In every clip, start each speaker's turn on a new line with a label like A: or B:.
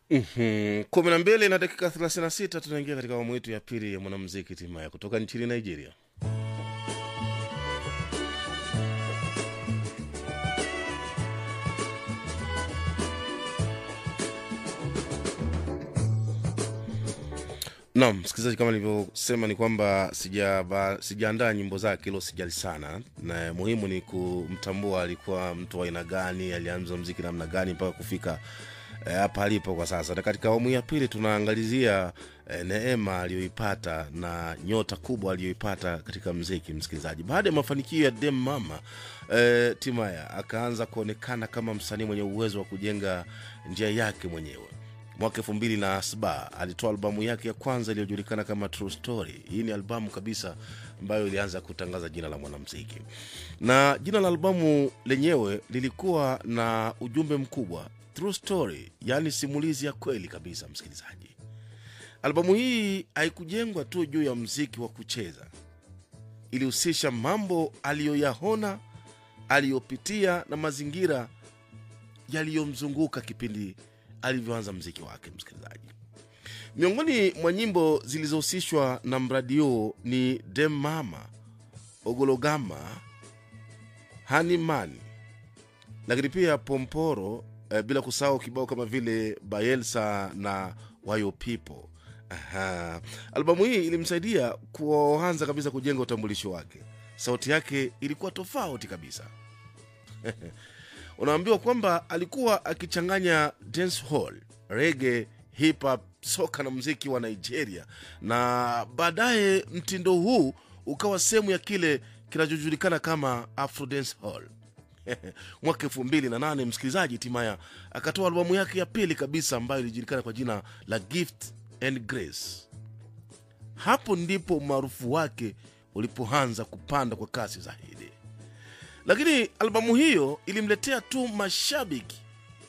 A: Mhm. kumi na mbili na dakika 36 tunaingia katika awamu yetu ya pili ya mwanamuziki timaya kutoka nchini nigeria naam msikilizaji kama nilivyosema ni kwamba sijaba- sijaandaa nyimbo zake hilo sijali sana na muhimu ni kumtambua alikuwa mtu wa aina gani alianza mziki namna gani mpaka kufika eh, hapa alipo kwa sasa na katika awamu ya pili tunaangalizia eh, neema aliyoipata na nyota kubwa aliyoipata katika mziki msikilizaji baada ya mafanikio ya dem mama eh, timaya akaanza kuonekana kama msanii mwenye uwezo wa kujenga njia yake mwenyewe mwaka elfu mbili na saba alitoa albamu yake ya kwanza iliyojulikana kama True Story. Hii ni albamu kabisa ambayo ilianza kutangaza jina la mwanamuziki, na jina la albamu lenyewe lilikuwa na ujumbe mkubwa, True Story, yaani simulizi ya kweli kabisa. Msikilizaji, albamu hii haikujengwa tu juu ya mziki wa kucheza, ilihusisha mambo aliyoyaona, aliyopitia na mazingira yaliyomzunguka kipindi alivyoanza mziki wake msikilizaji miongoni mwa nyimbo zilizohusishwa na mradi huo ni dem mama ogologama hanimani lakini pia pomporo eh, bila kusahau kibao kama vile bayelsa na wayo people Aha. albamu hii ilimsaidia kuanza kabisa kujenga utambulisho wake sauti yake ilikuwa tofauti kabisa unaambiwa kwamba alikuwa akichanganya dancehall rege hip hop soka na mziki wa nigeria na baadaye mtindo huu ukawa sehemu ya kile kinachojulikana kama afro dancehall mwaka elfu mbili na nane msikilizaji timaya akatoa albamu yake ya pili kabisa ambayo ilijulikana kwa jina la gift and grace hapo ndipo umaarufu wake ulipoanza kupanda kwa kasi zaidi lakini albamu hiyo ilimletea tu mashabiki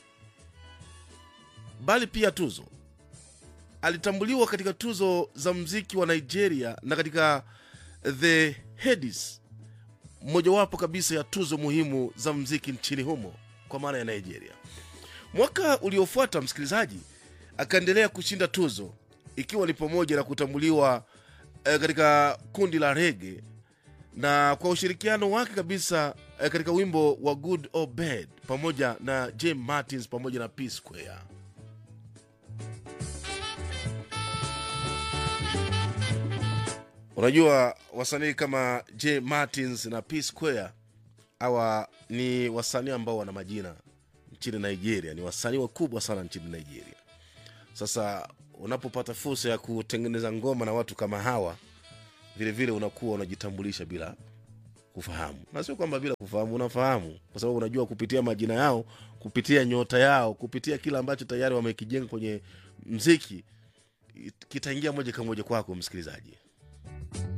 A: bali pia tuzo alitambuliwa katika tuzo za mziki wa nigeria na katika the hedis mojawapo kabisa ya tuzo muhimu za mziki nchini humo kwa maana ya nigeria mwaka uliofuata msikilizaji akaendelea kushinda tuzo ikiwa ni pamoja na kutambuliwa eh, katika kundi la rege na kwa ushirikiano wake kabisa eh, katika wimbo wa good or bad pamoja na j martins pamoja na p square unajua wasanii kama j martins na p square hawa ni wasanii ambao wana majina nchini nigeria ni wasanii wakubwa sana nchini nigeria sasa unapopata fursa ya kutengeneza ngoma na watu kama hawa vile vile unakuwa unajitambulisha bila kufahamu na sio kwamba bila kufahamu unafahamu kwa sababu unajua kupitia majina yao kupitia nyota yao kupitia kile ambacho tayari wamekijenga kwenye mziki kitaingia moja kwa moja kwako msikilizaji